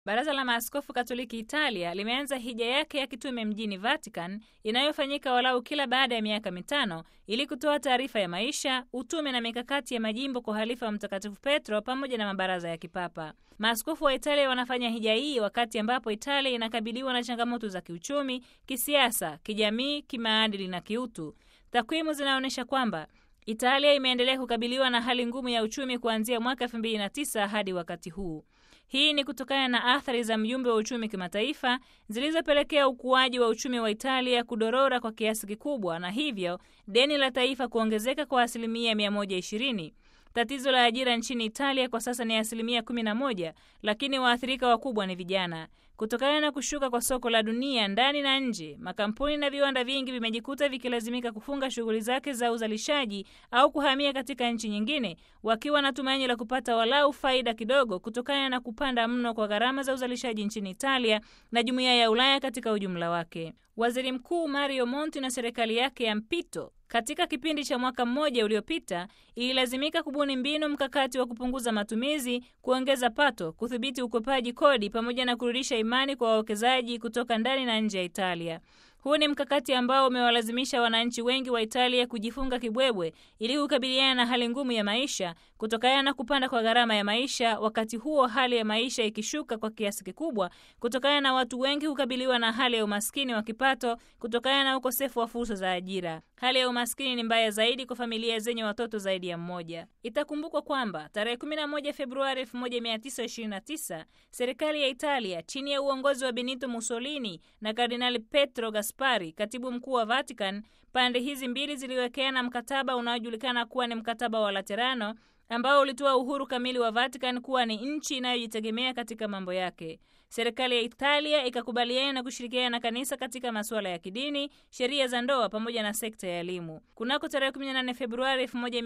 Baraza la Maaskofu Katoliki Italia limeanza hija yake ya kitume mjini Vatican inayofanyika walau kila baada ya miaka mitano ili kutoa taarifa ya maisha, utume na mikakati ya majimbo kwa halifa wa Mtakatifu Petro pamoja na mabaraza ya kipapa. Maaskofu wa Italia wanafanya hija hii wakati ambapo Italia inakabiliwa na changamoto za kiuchumi, kisiasa, kijamii, kimaadili na kiutu. Takwimu zinaonyesha kwamba Italia imeendelea kukabiliwa na hali ngumu ya uchumi kuanzia mwaka 2009 hadi wakati huu. Hii ni kutokana na athari za mjumbe wa uchumi kimataifa zilizopelekea ukuaji wa uchumi wa Italia kudorora kwa kiasi kikubwa na hivyo deni la taifa kuongezeka kwa asilimia 120. Tatizo la ajira nchini Italia kwa sasa ni asilimia 11, lakini waathirika wakubwa ni vijana. Kutokana na kushuka kwa soko la dunia ndani na nje, makampuni na viwanda vingi vimejikuta vikilazimika kufunga shughuli zake za uzalishaji au kuhamia katika nchi nyingine, wakiwa na tumaini la kupata walau faida kidogo kutokana na kupanda mno kwa gharama za uzalishaji nchini Italia na jumuiya ya Ulaya katika ujumla wake. Waziri Mkuu Mario Monti na serikali yake ya mpito katika kipindi cha mwaka mmoja uliopita ililazimika kubuni mbinu mkakati wa kupunguza matumizi, kuongeza pato, kudhibiti ukwepaji kodi pamoja na kurudisha imani kwa wawekezaji kutoka ndani na nje ya Italia. Huu ni mkakati ambao umewalazimisha wananchi wengi wa Italia kujifunga kibwebwe ili kukabiliana na hali ngumu ya maisha kutokana na kupanda kwa gharama ya maisha, wakati huo hali ya maisha ikishuka kwa kiasi kikubwa kutokana na watu wengi kukabiliwa na hali ya umaskini wa kipato kutokana na ukosefu wa fursa za ajira. Hali ya umaskini ni mbaya zaidi kwa familia zenye watoto zaidi ya mmoja. Itakumbukwa kwamba tarehe 11 Februari 1929 serikali ya Italia chini ya uongozi wa Benito Mussolini na Kardinali Petro Gaspari, katibu mkuu wa Vatican, pande hizi mbili ziliwekeana mkataba unaojulikana kuwa ni mkataba wa Laterano ambao ulitoa uhuru kamili wa Vatican kuwa ni nchi inayojitegemea katika mambo yake. Serikali ya Italia ikakubaliana na kushirikiana na kanisa katika masuala ya kidini, sheria za ndoa pamoja na sekta ya elimu. Kunako tarehe 18 Februari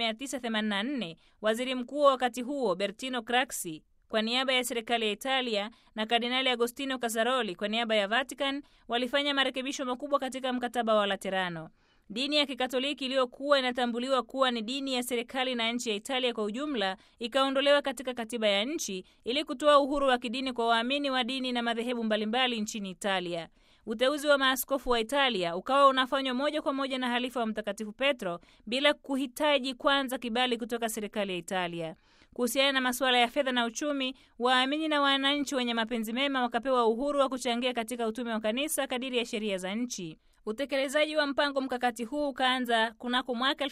1984, waziri mkuu wa wakati huo Bertino Craxi kwa niaba ya serikali ya Italia na Kardinali Agostino Casaroli kwa niaba ya Vatican walifanya marekebisho makubwa katika mkataba wa Laterano. Dini ya Kikatoliki iliyokuwa inatambuliwa kuwa ni dini ya serikali na nchi ya Italia kwa ujumla ikaondolewa katika katiba ya nchi ili kutoa uhuru wa kidini kwa waamini wa dini na madhehebu mbalimbali nchini Italia. Uteuzi wa maaskofu wa Italia ukawa unafanywa moja kwa moja na halifa wa Mtakatifu Petro bila kuhitaji kwanza kibali kutoka serikali ya Italia. Kuhusiana na masuala ya fedha na uchumi, waamini na wananchi wenye mapenzi mema wakapewa uhuru wa kuchangia katika utume wa kanisa kadiri ya sheria za nchi. Utekelezaji wa mpango mkakati huu ukaanza kunako mwaka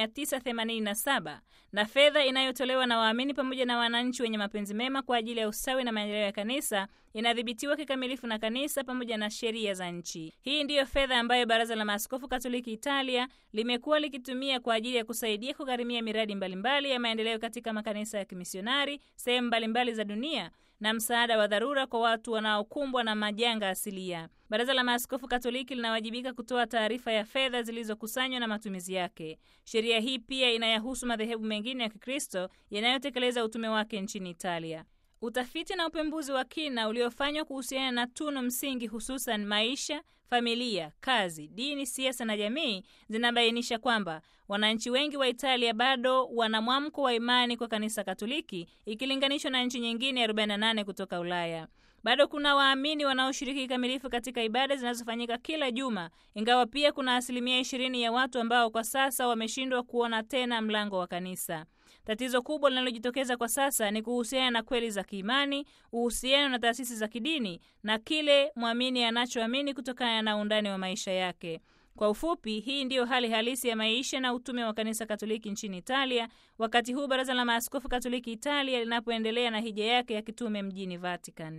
1987 na fedha inayotolewa na waamini pamoja na wananchi wenye mapenzi mema kwa ajili ya ustawi na maendeleo ya kanisa inadhibitiwa kikamilifu na kanisa pamoja na sheria za nchi. Hii ndiyo fedha ambayo Baraza la Maaskofu Katoliki Italia limekuwa likitumia kwa ajili ya kusaidia kugharimia miradi mbalimbali ya maendeleo katika makanisa ya kimisionari sehemu mbalimbali za dunia na msaada wa dharura kwa watu wanaokumbwa na majanga asilia. Baraza la Maaskofu Katoliki linawajibika kutoa taarifa ya fedha zilizokusanywa na matumizi yake. Sheria hii pia inayahusu madhehebu mengine ya Kikristo yanayotekeleza utume wake nchini Italia. Utafiti na upembuzi wa kina uliofanywa kuhusiana na tunu msingi, hususan maisha, familia, kazi, dini, siasa na jamii zinabainisha kwamba wananchi wengi wa Italia bado wana mwamko wa imani kwa kanisa Katoliki ikilinganishwa na nchi nyingine 48 kutoka Ulaya. Bado kuna waamini wanaoshiriki kikamilifu katika ibada zinazofanyika kila juma, ingawa pia kuna asilimia ishirini ya watu ambao kwa sasa wameshindwa kuona tena mlango wa kanisa. Tatizo kubwa linalojitokeza kwa sasa ni kuhusiana na kweli za kiimani, uhusiano na taasisi za kidini na kile mwamini anachoamini kutokana na undani wa maisha yake. Kwa ufupi, hii ndiyo hali halisi ya maisha na utume wa kanisa Katoliki nchini Italia, wakati huu Baraza la Maaskofu Katoliki Italia linapoendelea na hija yake ya kitume mjini Vatican.